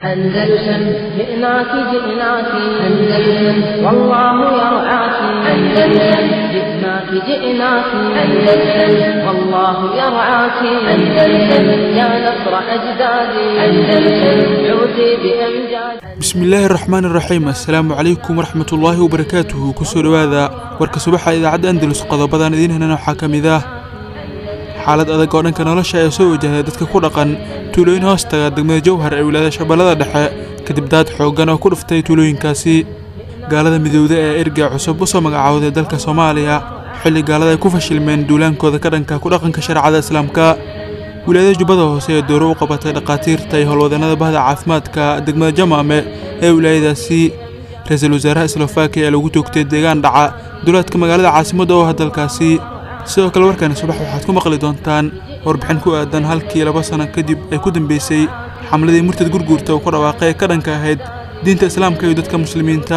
أندلسن جئناك جئناك أندلسن والله يرعاك أندلسن جئناك جئناك أندلسن والله يرعاك أندلسن يا نصر أجدادي أندلسن عودي بأمجاد bismillaahi raxmaan iraxiim assalaamu calaykum waraxmatullaahi wabarakaatuhu kusoo dhowaada warka subaxa idaacadda andalus qodobadan idiin henan waxaa ka mid ah xaalad adag oo dhanka nolosha ee soo wajahday dadka ku dhaqan tuulooyin hoostaga degmada jowhar ee wilaayada shabeellada dhexe kadib daad xooggan oo ku dhuftay tuulooyinkaasi gaalada midowda ee erga cusub u soo magacaawday dalka soomaaliya xilli gaalada ay ku fashilmeen duulaankooda ka dhanka ku dhaqanka shareecada islaamka wilaayada jubbada hoose ee dooro u qabatay dhakhaatiirta iyo howlwadannada bahda caafimaadka degmada jamaame ee wilaayadaasi ra-iisul wasaaraha slovakiya ee lagu toogtay deegaan dhaca duleedka magaalada caasimadda oo ah dalkaasi sidoo kale warkani subax waxaad ku maqli doontaan warbixin ku aadan halkii laba sano kadib ay ku dambeysay xamladii murtad gurguurta uu ku dhawaaqay ee ka dhanka ahayd diinta islaamka iyo dadka muslimiinta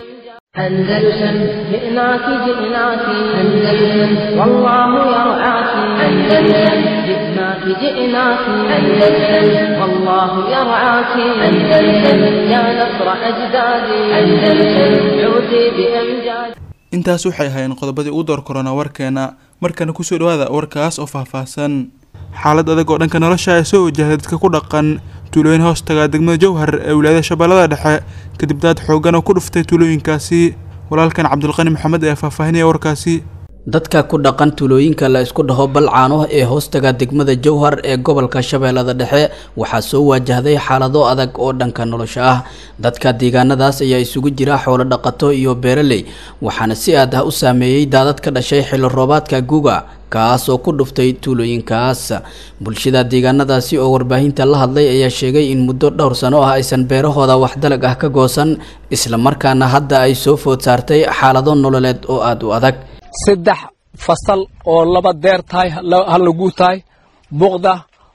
أندلسن جئناك جئناك أندلسن والله يرعاك أندلسن جئناك جئناك أندلسن والله يرعاك أندلسن يا نصر أجدادي أندلسن عودي بأمجاد intaas waxay ahaayeen qodobadii ugu door korona warkeena markana kusoo dhowaada warkaas oo faahfaahsan xaalad adag oo dhanka nolosha ay soo wajahday dadka ku dhaqan tuulooyin hoostaga degmada jowhar ee wilaayada shabeellada dhexe kadib daad xooggan oo ku dhuftay tuulooyinkaasi walaalkan cabdulqani maxamed ayaa faahfaahinaya warkaasi dadka ku dhaqan tuulooyinka la isku dhaho balcaano ee hoostaga degmada jowhar ee gobolka shabeellada dhexe waxaa soo waajahday xaalado adag oo dhanka nolosha ah dadka deegaanadaas ayaa isugu jira xoolo dhaqato iyo beeraley waxaana si aad ah u saameeyey daadad ka dhashay xilli roobaadka guga kaas oo ku dhuftay tuulooyinkaas bulshada deegaanadaasi oo warbaahinta la hadlay ayaa sheegay in muddo dhowr sano ah aysan beerahooda wax dalag ah ka goosan islamarkaana hadda ay soo food saartay xaalado nololeed oo aada u adag saddex fasal oo laba deer tahay hal laguu tahay buqda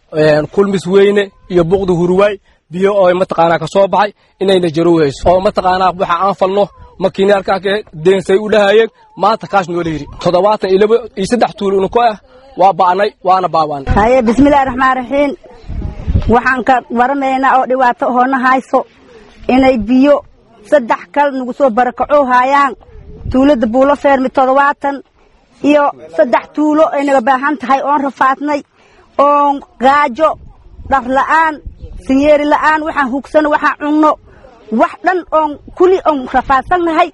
kulmis weyne iyo buqda hurwaay biyo oo mataqaanaa ka soo baxay inayna jarowhayso oo mataqaanaa waxa aan falno makiinaalkaake deensay u dhahayeen maanta kaash noola yidhi toddobaatan iyo laba iyo saddex tuul unuko ah waa ba'nay waana baabaan haye bismillahi raxmaan raxiim waxaan ka waramaynaa oo dhibaato hoona hayso inay biyo saddex kal nagu soo barakacoo haayaan tuulada buulo feermi toddobaatan iyo saddex tuulo ay naga baahan tahay oon rafaadnay oon gaajo dhar la'aan sinyeeri la'aan waxaan hugsano waxaan cunno wax dhan oon kuli oon rafaadsannahay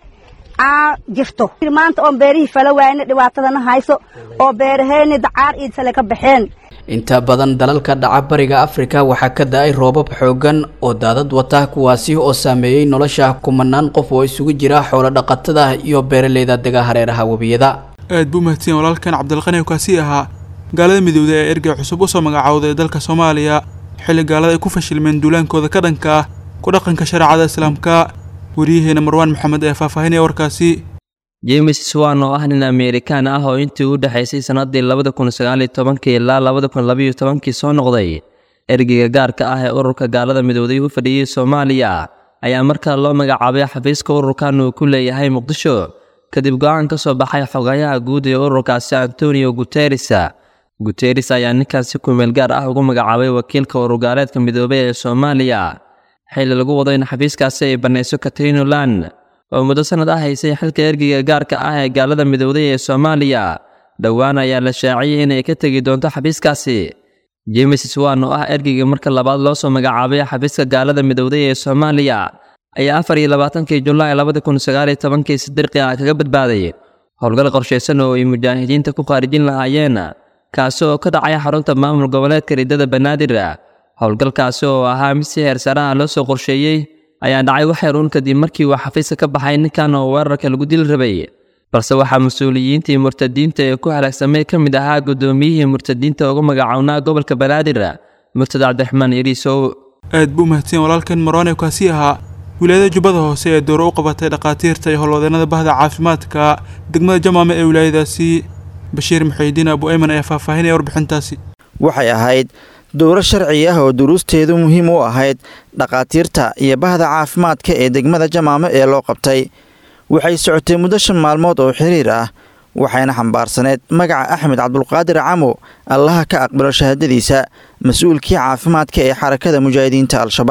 aa jirto maanta oon beerihii fala waayna dhibaatadana hayso oo beeraheenni dacaar iyo sale ka baxeen inta badan dalalka dhaca bariga afrika waxaa ka da-ay roobab xooggan oo daadad wata kuwaasi oo saameeyey nolosha kumanaan qof oo isugu jira xoolo dhaqatada iyo beeraleyda dega hareeraha webiyada aad buu mahadsan walaalkan cabdilqani kaasi ahaa gaalada midowda ee ergey cusub u soo magacaawday dalka soomaaliya xilli gaalada ay ku fashilmeen duulaankooda ka dhanka ah ku dhaqanka shareecada islaamka wariyaheena marwaan maxamed ayaa faahfaahinaya warkaasi james swan oo ah nin ameerikaan ah oo intii u dhexaysay sannaddii labada kun sagaaliyo tobankii ilaa labada kun labayo tobankii soo noqday ergeyga gaarka ah ee ururka gaalada midowday u fadhiyey soomaaliya ayaa markaa loo magacaabay xafiiska ururkan uu ku leeyahay muqdisho kadib go-aan ka soo baxay xogayaha guud ee ururkaasi antonio guteres guteres ayaa ninkan si kumeel gaar ah ugu magacaabay wakiilka ururgaaleedka midoobay ee soomaaliya xilli lagu wado in xafiiskaasi ay bannayso katrino lan oo muddo sannad ah haysay xilka ergeyga gaarka ah ee gaalada midowday ee soomaaliya dhowaan ayaa la shaaciyey inay ka tegi doonto xafiiskaasi james swan oo ah ergeyga marka labaad loo soo magacaabay xafiiska gaalada midowday ee soomaaliya ayaa afar iyo labaatankii julaay labada kun sagaaliyo tobankii si dirqi ah kaga badbaaday howlgal qorshaysan oo ay mujaahidiinta ku khaarijin lahaayeen kaasi oo ka dhacay xarunta maamul goboleedka riddada banaadir howlgalkaasi oo ahaa mid si heersaraha loo soo qorsheeyey ayaa dhacay waxyar uun kadib markii uu xafiiska ka baxay ninkan oo weerarka lagu dili rabay balse waxaa mas-uuliyiintii murtadiinta ee ku halaagsamay ka mid ahaa guddoomiyihii murtadiinta ugu magacownaa gobolka banaadir murtad cabdiraxmaan iriisow aad buu mahadsan walaalkan marwaan kaasi ahaa wilaayada jubbada hoose ee dooro u qabatay dhakhaatiirta iyo howlwadannada bahda caafimaadka degmada jamaame ee wilaayadaasi bashiir muxuudiin abu ayman ayaa faahfaahinaya warbixintaasi waxay ahayd dowro sharci ah oo duruusteedu muhiim u ahayd dhakhaatiirta iyo bahda caafimaadka ee degmada jamaame ee loo qabtay waxay socotay muddo shan maalmood oo xiriir ah waxayna xambaarsaneed magaca axmed cabdulqaadir camo allaha ka aqbalo shahaadadiisa mas-uulkii caafimaadka ee xarakada mujaahidiinta al-shabaab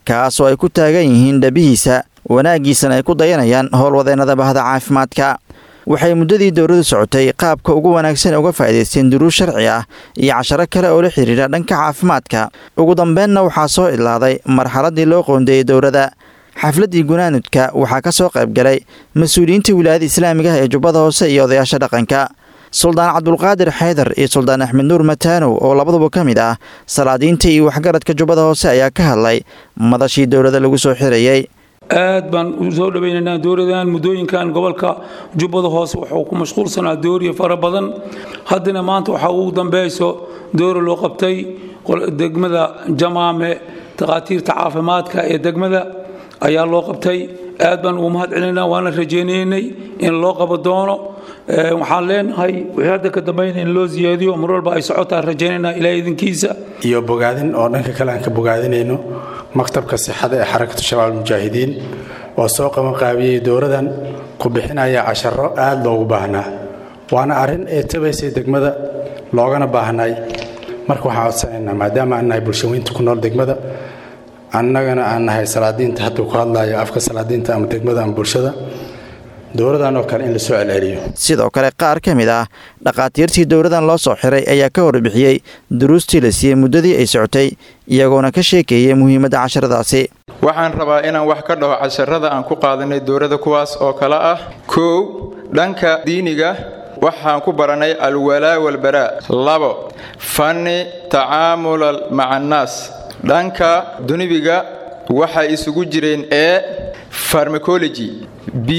kaas oo ay ku taagan yihiin dhabihiisa wanaaggiisana ay ku dayanayaan howlwadeennada bahda caafimaadka waxay muddadii dowladu socotay qaabka ugu wanaagsan uga faa'idaysteen duruus sharci ah iyo casharo kale oo la xidhiidha dhanka caafimaadka ugu dambeenna waxaa soo idlaaday marxaladdii loo qoondeeyey dowladda xafladdii gunaanudka waxaa ka soo qayb galay mas-uuliyiinta wilaayada islaamiga ah ee jubbada hoose iyo odayaasha dhaqanka suldaan cabdulqaadir xaydar iyo suldaan axmed nuur mataanow oo labaduba ka mid ah salaadiinta iyo waxgaradka jubbada hoose ayaa ka hadlay madashii dowladda lagu soo xirayey aad baan u soo dhawaynaynaa dowladan muddooyinkan gobolka jubbada hoose wuxuu ku mashquulsanaa dooriya fara badan haddana maanta waxaa ugu dambayso doora loo qabtay degmada jamaame takhaatiirta caafimaadka ee degmada ayaa loo qabtay aad baan ugu mahad celinaynaa waana rajaynaynay in loo qabo doono waxaan leenahay wixii hadda ka dambayna in loo siyaadiyo mar walba ay socotaan rajaynaynaa ilaa idinkiisa iyo bogaadin oo dhanka kale aan ka bogaadinayno maktabka sixada ee xarakatu shabaab almujaahidiin oo soo qabanqaabiyey dowladan ku bixinaya casharo aad loogu baahnaa waana arrin ee tabaysay degmada loogana baahnay marka waxaan codsanaynaa maadaama aan nahay bulshaweynta ku nool degmada annagana aan nahay salaadiinta hadduu ku hadlayo afka salaadiinta ama degmada ama bulshada dowladan oo kale in la soo celceliyo sidoo kale qaar ka mid ah dhakhaatiirtii dowladan loo soo xiray ayaa ka warbixiyey duruustii la siiyey muddadii ay socotay iyagoona ka sheekeeyey muhiimadda casharadaasi waxaan rabaa inaan wax ka dhaho casharada aan ku qaadanay dowladda kuwaas oo kale ah kow dhanka diiniga waxaan ku baranay alwalaa walbaraa labo fanni tacaamulal maca annaas dhanka dunibiga waxay isugu jireen ee farmacology b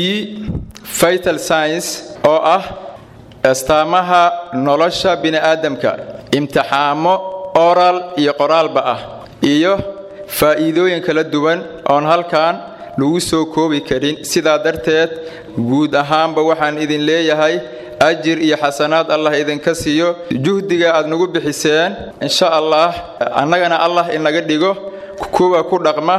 vital science oo ah astaamaha nolosha bini'aadamka imtixaamo oral iyo qoraalba ah iyo faa'iidooyin kala duwan oon halkan lagu soo koobi karin sidaa darteed guud ahaanba waxaan idin leeyahay ajir iyo xasanaad allah idinka siiyo juhdiga aad nagu bixiseen insha allah annagana allah inaga dhigo kuwa ku dhaqma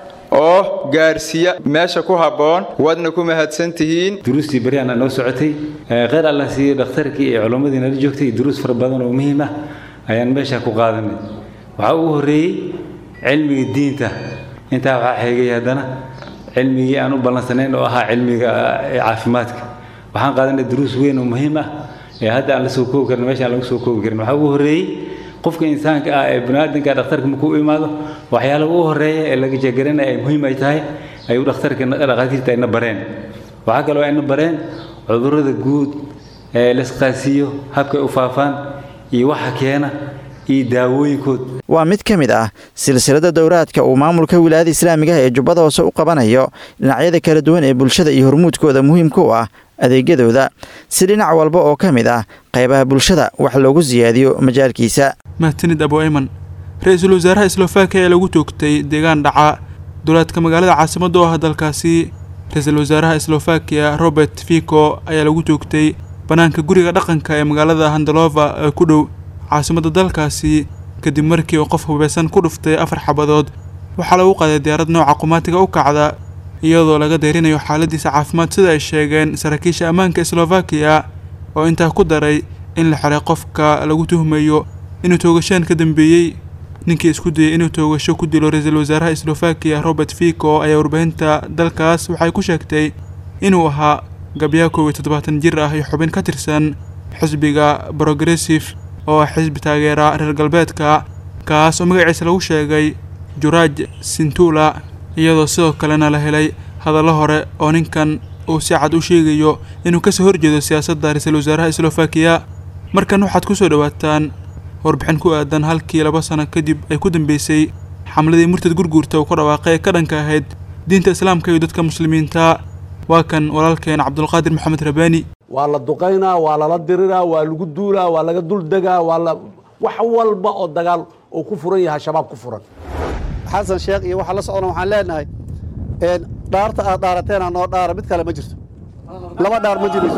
oo gaarsiiya meesha ku habboon waadna ku mahadsan tihiin duruustii beryaana noo socotay kheyr allah siiyey dhakhtarkii iyo culammadii nala joogtay duruus fara badan oo muhiim ah ayaan meesha ku qaadanay waxaa ugu horreeyey cilmiga diinta intaa waxaa xeegay haddana cilmigii aan u ballansanayn oo ahaa cilmiga caafimaadka waxaan qaadanay duruus weyn oo muhiim ah ee hadda aan la soo koobi karin meesha aan lagu soo koobi karin waxaa ugu horreeyey qofka insaanka ah ee baniaadanka dhakhtarka markuu u imaado waxyaalaha ugu horreeya ee laga jeegaranaya ay muhiim ay tahay ayuu dhakhtarka dhakhaatiirta ayna bareen waxaa kaloo ayna bareen cudurrada guud ee laisqaasiiyo habkay u faafaan iyo waxa keena iyo daawooyinkood waa mid ka mid ah silsilada dowraadka uu maamulka wilaayada islaamiga ah ee jubbada hoose u qabanayo dhinacyada kala duwan ee bulshada iyo hormuudkooda muhiimka u ah adeegyadooda si dhinac walba oo ka mid ah qaybaha bulshada wax loogu siyaadiyo majaalkiisa mahadsanid abu ayman ra-iisul wasaaraha slovakiya ayaa lagu toogtay deegaan dhaca duleedka magaalada caasimadda oo ah dalkaasi ra-iisul wasaaraha slovakiya robert fico ayaa lagu toogtay bannaanka guriga dhaqanka ee magaalada handalova ee ku dhow caasimadda dalkaasi kadib markii uu qof hubeysan ku dhuftay afar xabadood waxaa lagu qaaday diyaarad nooca qumaatiga u kacda iyadoo laga dayrinayo xaaladiisa caafimaad sida ay sheegeen saraakiisha ammaanka slovakiya oo intaa ku daray in la xiray qofka lagu tuhmayo inuu toogashaan ka dambeeyey ninkii isku dayay inuu toogasho ku dilo ra-iisul wasaaraha slovakiya robert fico ayaa warbaahinta dalkaas waxay ku sheegtay inuu ahaa gabyaa koob iyo toddobaatan jir ah iyo xubin ka tirsan xisbiga progressive oo ah xisbi taageera reer galbeedka kaas oo magaciisa lagu sheegay juraaj sintula iyadoo sidoo kalena la helay hadallo hore oo ninkan uu si cad u sheegayo inuu kasoo horjeedo siyaasadda ra-iisul wasaaraha slovakiya markan waxaad ku soo dhowaataan warbixin ku aadan halkii laba sano kadib ay ku dambeysay xamladii murtad gurguurta uu ka dhawaaqay ee ka dhanka ahayd diinta islaamka iyo dadka muslimiinta waa kan walaalkeen cabdulqaadir maxamed rabaani waa la duqaynaa waa lala diriraa waa lagu duulaa waa laga duldegaa waa la wax walba oo dagaal uu ku furan yahay shabaab ku furan xasan sheekh iyo waxaa la socona waxaan leenahay dhaarta aad dhaarateena noo dhaara mid kale ma jirto laba dhaar ma jirayso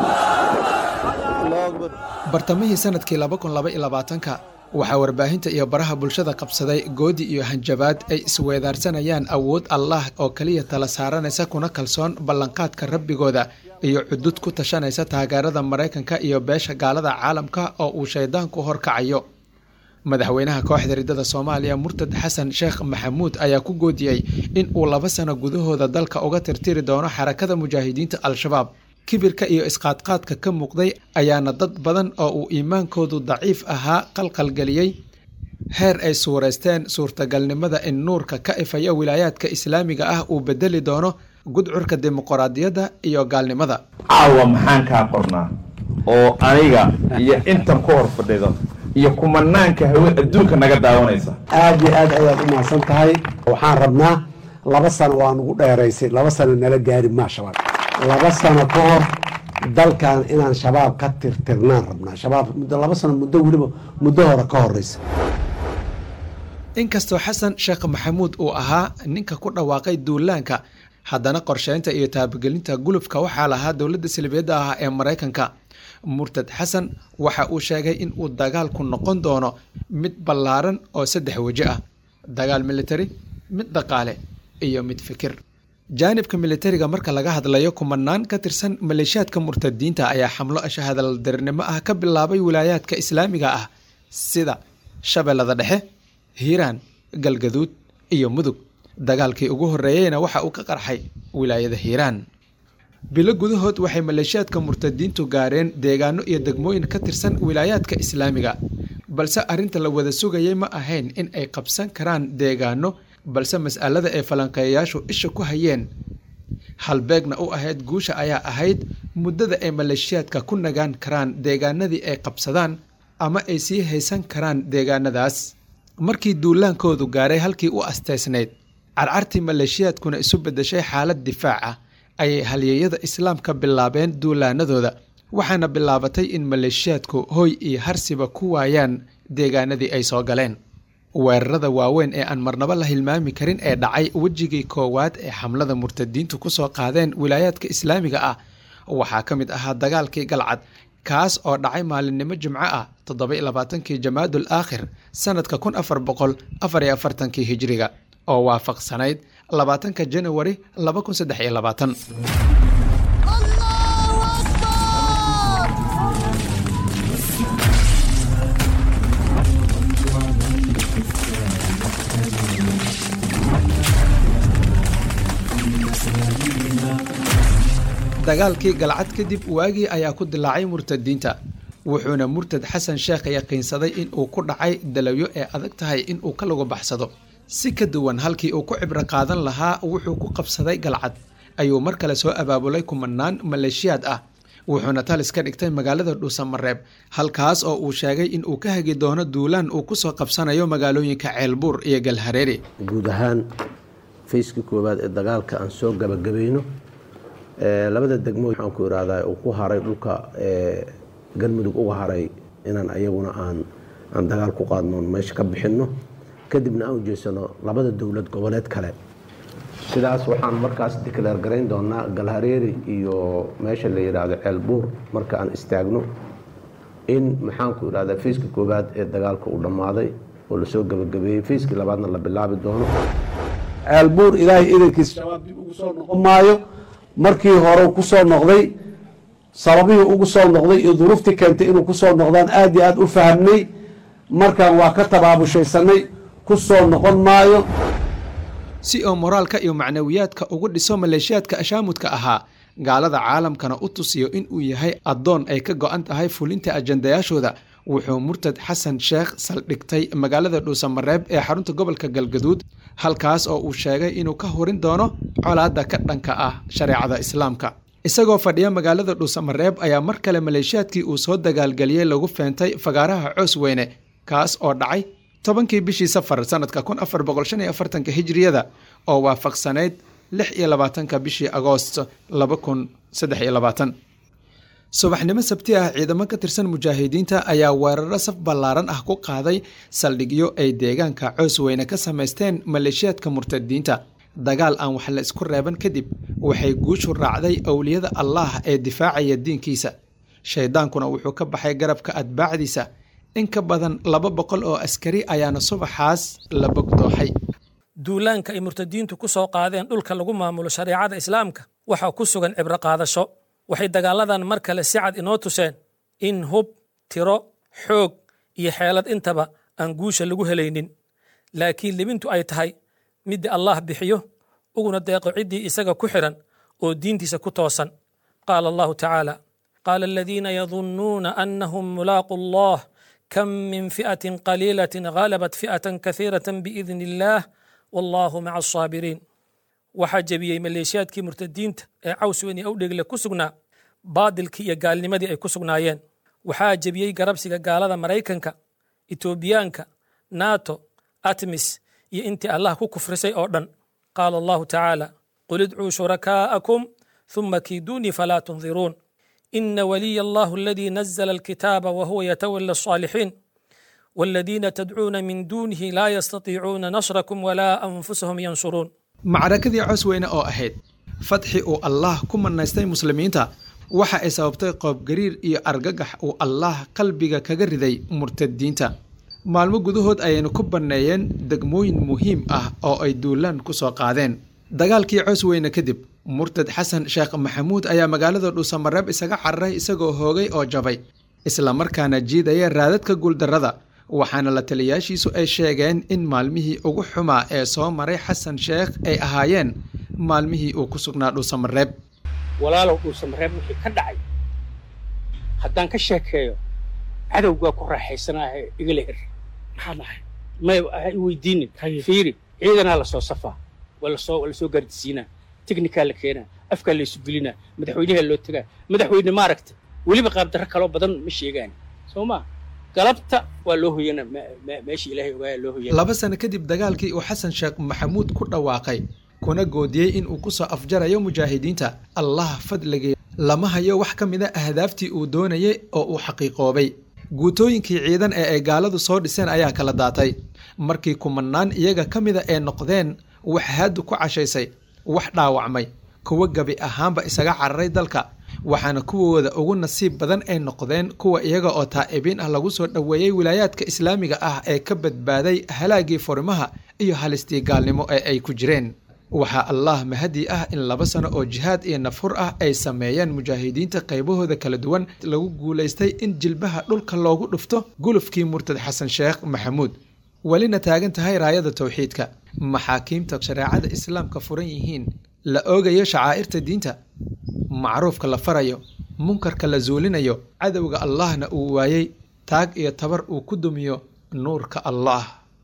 bartamihii sanadkii ka waxaa warbaahinta iyo baraha bulshada qabsaday goodi iyo hanjabaad ay isweedaarsanayaan awood allah oo keliya tala saaranaysa kuna kalsoon ballanqaadka rabbigooda iyo cudud ku tashanaysa taageerada maraykanka iyo beesha gaalada caalamka oo uu shaydaanku horkacayo madaxweynaha kooxda riddada soomaaliya murtad xasan sheekh maxamuud ayaa ku goodiyey in uu laba sano gudahooda dalka uga tirtiri doono xarakada mujaahidiinta al-shabaab kibirka iyo isqaadqaadka ka muuqday ayaana dad badan oo uu iimaankoodu daciif ahaa qalqalgeliyey heer ay suuraysteen suurtagalnimada in nuurka ka ifaya wilaayaadka islaamiga ah uu bedeli doono gudcurka dimuqraadiyadda iyo gaalnimada caawa maxaan kaa qornaa oo aniga iyo intan ku hor fadhido iyo kumanaanka hawe adduunka naga daawanaysa aad iyo aad ayaad u mahadsan tahay waxaan rabnaa laba sano waa nugu dheeraysay laba sano nala gaari maa shabaab laba sano ka hor dalkan inaan shabaab ka tirtirnaan rabnaa shabaab muddo laba sano muddo weliba muddo hore ka horeysa inkastoo xasan sheekh maxamuud uu ahaa ninka ku dhawaaqay duulaanka haddana qorsheynta iyo taabagelinta gulufka waxaa lahaa dowladda salibiyadda ah ee maraykanka murtad xasan waxa uu sheegay in uu dagaalku noqon doono mid ballaaran oo saddex weji ah dagaal militari mid dhaqaale iyo mid fikir jaanibka militariga marka laga hadlayo kumanaan ka tirsan maleeshiyaadka murtadiinta ayaa xamlo ashahadaldarnimo ah ka bilaabay wilaayaadka islaamiga ah sida shabeellada dhexe hiiraan galgaduud iyo mudug dagaalkii ugu horreeyeyna waxa uu ka qarxay wilaayada hiiraan bilo gudahood waxay maleeshiyaadka murtadiintu gaareen deegaano iyo degmooyin ka tirsan wilaayaadka islaamiga balse arrinta la wada sugayay ma ahayn in ay qabsan karaan deegaano balse mas'alada ay falanqeeyayaashu isha ku hayeen halbeegna u ahayd guusha ayaa ahayd muddada ay maleeshiyaadka ku nagaan karaan deegaanadii ay qabsadaan ama ay sii haysan karaan deegaanadaas markii duulaankoodu gaaray halkii u asteysnayd carcartii maleeshiyaadkuna isu beddeshay xaalad difaac ah ayay halyeeyada islaamka bilaabeen duulaanadooda waxaana bilaabatay in maleeshiyaadku hoy iyo harsiba ku waayaan deegaanadii ay soo galeen weerarada waaweyn ee aan marnabo la hilmaami karin ee dhacay wejigii koowaad ee xamlada murtadiintu ku soo qaadeen wilaayaadka islaamiga ah waxaa ka mid ahaa dagaalkii galcad kaas oo dhacay maalinimo jimco ah toddoba-iyo labaatankii jamaadul aakhir sannadka kun afar boqol afar iyo afartankii hijiriga oo waafaqsanayd labaatanka janawari laba kun saddex iyo labaatan dagaalkii galcad kadib waagii ayaa ku dilaacay murtadiinta wuxuuna murtad xasan sheekh yaqiinsaday in uu ku dhacay dalawyo ee adag tahay in uu ka lagu baxsado si ka duwan halkii uu ku cibro qaadan lahaa wuxuu ku qabsaday galcad ayuu mar kale soo abaabulay kumanaan maleeshiyaad ah wuxuuna talis ka dhigtay magaalada dhuusamareeb halkaas oo uu sheegay in uu ka hagi doono duulaan uu kusoo qabsanayo magaalooyinka ceelbuur iyo galhareeri guud ahaan fayskii koowaad ee dagaalka aan soo gabagabayno labada degmo waxaan ku irahdaa uu ku haray dhulka galmudug uga haray inaan ayaguna aan aan dagaal ku qaadno meesha ka bixinno kadibna aan ujeesano labada dowlad goboleed kale sidaas waxaan markaas declaar garayn doonaa galhareeri iyo meesha la yidhaahdo ceelbuur marka aan istaagno in maxaanku idhahdaa fayskii koowaad ee dagaalka uu dhammaaday oo lasoo gabagabeeyey fayskii labaadna la bilaabi doono ceelbuur ilaahay idankiisa shabaab dib ugu soo noqon maayo markii hore ku soo noqday sababihii ugu soo noqday iyo duruuftii keentay inuu kusoo noqdaan aad iyo aad u fahamnay markaan waa ka tabaabushaysanay ku soo noqon maayo si oo moraalka iyo macnawiyaadka ugu dhiso maleeshiyaadka ashaamudka ahaa gaalada caalamkana u tusiyo in uu yahay addoon ay ka go-an tahay fulinta ajandayaashooda wuxuu murtad xasan sheekh saldhigtay magaalada dhuusamareeb ee xarunta gobolka galgaduud halkaas oo uu sheegay inuu ka hurin doono colaadda ka dhanka ah shareecada islaamka isagoo fadhiya magaalada dhuusamareeb ayaa mar kale maleeshiyaadkii uu soo dagaalgeliyey lagu feentay fagaaraha coos weyne kaas oo dhacay tobankii bishii safar sanadka kun afar boqol shan iyo afartanka hijiriyada oo waafaqsanayd lix iyo labaatanka bishii agoost laba kun saddex iyo labaatan subaxnimo sabti ah ciidamo ka tirsan mujaahidiinta ayaa weeraro saf ballaaran ah ku qaaday saldhigyo ay deegaanka coos weyne ka samaysteen maleeshiyaadka murtadiinta dagaal aan wax la isku reeban kadib waxay guushu raacday owliyada allaah ee difaacaya diinkiisa shaydaankuna wuxuu ka baxay garabka atbaacdiisa in ka badan laba boqol oo askari ayaana subaxaas la bogdooxay duulaanka ay murtadiintu ku soo qaadeen dhulka lagu maamulo shareecada islaamka waxaa ku sugan cibro qaadasho waxay dagaaladan mar kale si cad inoo tuseen in hub tiro xoog iyo xeelad intaba aan guusha lagu helaynin laakiin libintu ay tahay midda allah bixiyo uguna deeqo ciddii isaga ku xidhan oo diintiisa ku toosan qaala allahu tacaala qaala aladiina yadunnuuna annahum mulaaqu allah kam min fi'atin qaliilatin ghalabat fi'atan kahiiratan biidni illaah wallaahu maca asaabiriin waxaa jebiyey maleeshiyaadkii murtadiinta ee cawsweyn iyo awdhegle ku sugnaa baadilkii iyo gaalnimadii ay ku sugnaayeen waxaa jebiyey garabsiga gaalada maraykanka etoobiyaanka nato atmis iyo intii allah ku kufrisay oo dhan qaala allahu tacaala qul idcuu shurakaa'akum ثم كيدوني فلا تنظرون إن ولي الله الذي نزل الكتاب وهو يتولى الصالحين والذين تدعون من دونه لا يستطيعون نصركم ولا أنفسهم ينصرون macrakadii cosweyne oo ahayd fadxi uu allaah ku manaystay muslimiinta waxa ay sababtay qoobgariir iyo argagax uu allaah qalbiga kaga riday murtadiinta maalmo gudahood ayaynu ku banneeyeen degmooyin muhiim ah oo ay duulaan ku soo qaadeen dagaalkii cosweyne kadib murtad xasan sheekh maxamuud ayaa magaalada dhuusamareeb isaga cararay isagoo hoogay oo jabay islamarkaana jiidaya raadadka guuldarrada waxaana la taliyaashiisu ay sheegeen in maalmihii ugu xumaa ee soo maray xasan sheekh ay ahaayeen maalmihii uu ku sugnaa dhuusamareeb walaalow dhuusamareeb wixii ka dhacay haddaan ka sheekeeyo cadowgaa ku raaxaysanaahe igala her maxaa dhahay may ha i weydiinin fiiri ciidanaa lasoo safaa waa lasoo waa lasoo gaardisiinaa teknikaa la keenaa afkaa la isu gelinaa madaxweynaha loo tegaa madaxweyne maaragta weliba qaabdarro kaloo badan ma sheegaan soo maa galabta waa loo hoyana meeshii ilaahay ogaaya loo hoyana laba sano kadib dagaalkii uu xasan sheekh maxamuud ku dhawaaqay kuna goodiyey in uu ku soo afjarayo mujaahidiinta allah fadligii lama hayo wax ka mid a ahdaaftii uu doonayay oo uu xaqiiqoobay guutooyinkii ciidan ee ay gaaladu soo dhiseen ayaa kala daatay markii kumanaan iyaga ka mida ee noqdeen wax haadu ku cashaysay wax dhaawacmay kuwa gebi ahaanba isaga cararay dalka waxaana kuwooda ugu nasiib badan ay noqdeen kuwa iyaga oo taa'ibiin ah lagu soo dhoweeyey wilaayaadka islaamiga ah ee ka badbaaday halaagii furimaha iyo halistii gaalnimo ee ay ku jireen waxaa allah mahadi ah in laba sano oo jihaad iyo nafhur ah ay sameeyeen mujaahidiinta qaybahooda kala duwan lagu guulaystay in jilbaha dhulka loogu dhufto gulufkii murtad xasan sheekh maxamuud welina taagan tahay raayada towxiidka maxaakiimta shareecada islaamka furan yihiin la oogayo shacaa'irta diinta macruufka la farayo munkarka la zuulinayo cadowga allahna uu waayey taag iyo tabar uu ku dumiyo nuurka allah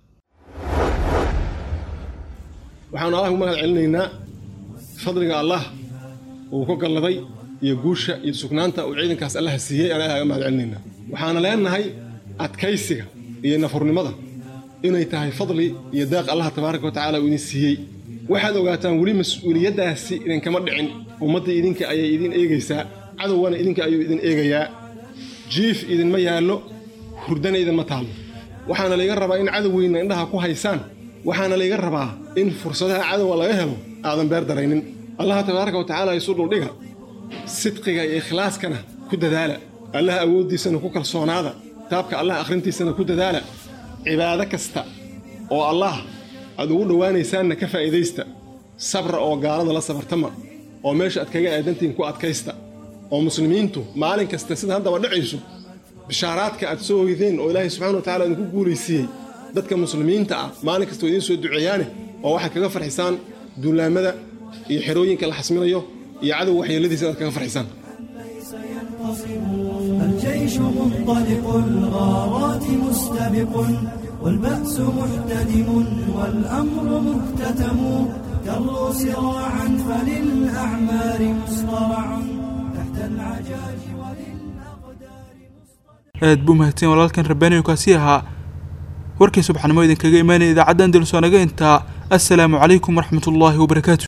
waxaanu allah u mahad celinaynaa fadliga allah uu ku galladay iyo guusha iyo sugnaanta uu ciidankaas allaha siiyey aan ilaha ga mahad celinaynaa waxaana leenahay adkaysiga iyo nafurnimada inay tahay fadli iyo daaq allah tabaaraka wa tacaala uu idin siiyey waxaad ogaataan weli mas-uuliyaddaasi idinkama dhicin ummaddii idinka ayay idin eegaysaa cadowgana idinka ayuu idin eegayaa jiif idinma yaallo hurdana idinma taallo waxaana layga rabaa in cadowgeyna indhaha ku haysaan waxaana layga rabaa in fursadaha cadowga laga helo aadan beer daraynin allaha tabaaraka wa tacaala isu dhuldhiga sidqiga iyo ikhlaaskana ku dadaala allaha awooddiisana ku kalsoonaada kitaabka allah akhrintiisana ku dadaala cibaado kasta oo allah aad ugu dhowaanaysaanna ka faa'iidaysta sabra oo gaalada la sabartama oo meesha aad kaga aadantihiin ku adkaysta oo muslimiintu maalin kasta sida haddaba dhacayso bishaaraadka aad soo hoydeen oo ilaahay subxana wa tacala idinku guulaysiiyey dadka muslimiinta ah maalin kasta waa idiin soo duceeyaane oo waxaad kaga farxisaan duulaamada iyo xerooyinka la xasminayo iyo cadow waxyeeladiisa inaad kaga farxisaan الجيش منطلق الغارات مستبق والبأس محتدم والأمر مكتتم تروا سراعا فللأعمار مصطرع تحت العجاج aad buu mahadsan walaalkan rabbaaniyo kaasi ahaa warkii subaxnimo idinkaga imaanaya idaacadda andalus oo naga intaa assalaamu calaykum waraxmatullaahi wabarakaatu